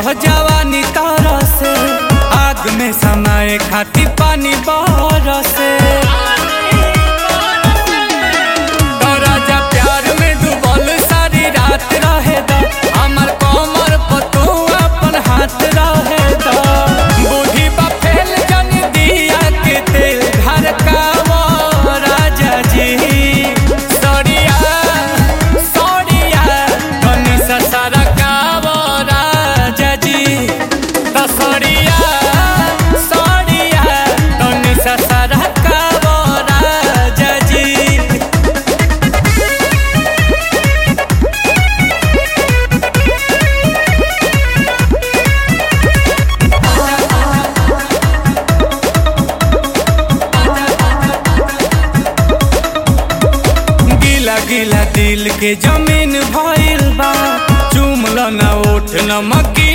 जवानी तारा से आग में समाए खाती पानी बरसे तो राजा प्यार में डूबल सारी रात रहे दा हमर कमर पर तू अपन हाथ रहे दा बूढ़ी बा फैल जन दिया के तेल घर का वो राजा जी सड़िया सड़िया तनी सा सारा का वो राजा जी तो सड़िया सड़िया तनी सा सारा का वो राजा जी गिला गिला दिल के जमीन भइल बा चुमल न उठ न मकी